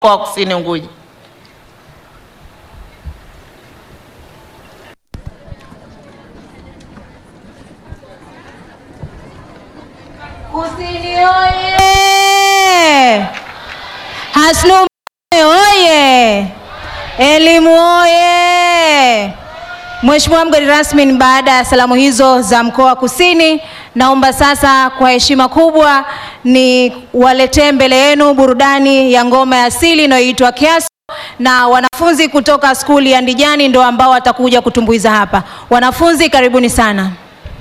mkoa wa Kusini Unguja. Kusini oye! Hasnu oye! Elimu oye! Mheshimiwa mgeni rasmi, ni baada ya salamu hizo za mkoa wa Kusini, naomba sasa kwa heshima kubwa ni waletee mbele yenu burudani ya ngoma ya asili inayoitwa Kiaso, na wanafunzi kutoka skuli ya Ndijani ndio ambao watakuja kutumbuiza hapa. Wanafunzi, karibuni sana.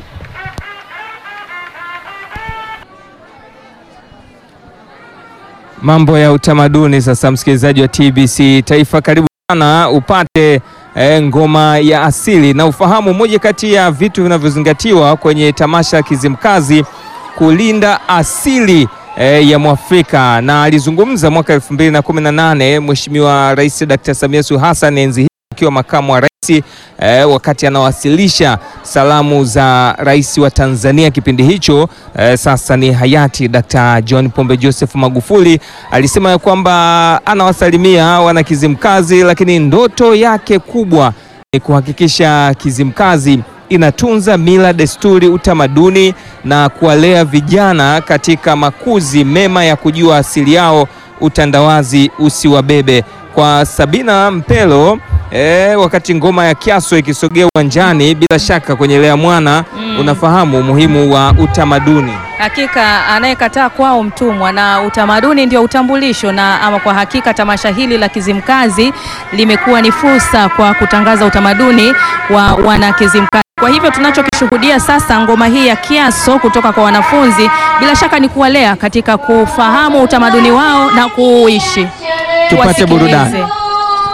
Mambo ya utamaduni sasa, msikilizaji wa TBC Taifa, karibu sana upate eh, ngoma ya asili na ufahamu. Moja kati ya vitu vinavyozingatiwa kwenye tamasha la Kizimkazi kulinda asili eh, ya Mwafrika, na alizungumza mwaka 2018 Mheshimiwa Rais Dr. Samia Suluhu Hassan enzi hii akiwa makamu wa rais eh, wakati anawasilisha salamu za rais wa Tanzania kipindi hicho eh, sasa ni hayati Dr. John Pombe Joseph Magufuli alisema ya kwamba anawasalimia wana Kizimkazi, lakini ndoto yake kubwa ni kuhakikisha Kizimkazi inatunza mila, desturi, utamaduni na kuwalea vijana katika makuzi mema ya kujua asili yao, utandawazi usiwabebe. Kwa Sabina Mpelo E, wakati ngoma ya Kiaso ikisogea uwanjani, bila shaka kwenye Lea Mwana unafahamu umuhimu wa utamaduni. Hakika anayekataa kwao mtumwa, na utamaduni ndio utambulisho. Na ama kwa hakika tamasha hili la Kizimkazi limekuwa ni fursa kwa kutangaza utamaduni wa wana Kizimkazi. Kwa hivyo tunachokishuhudia sasa, ngoma hii ya Kiaso kutoka kwa wanafunzi, bila shaka ni kuwalea katika kufahamu utamaduni wao na kuuishi. Tupate Wasikilize. burudani.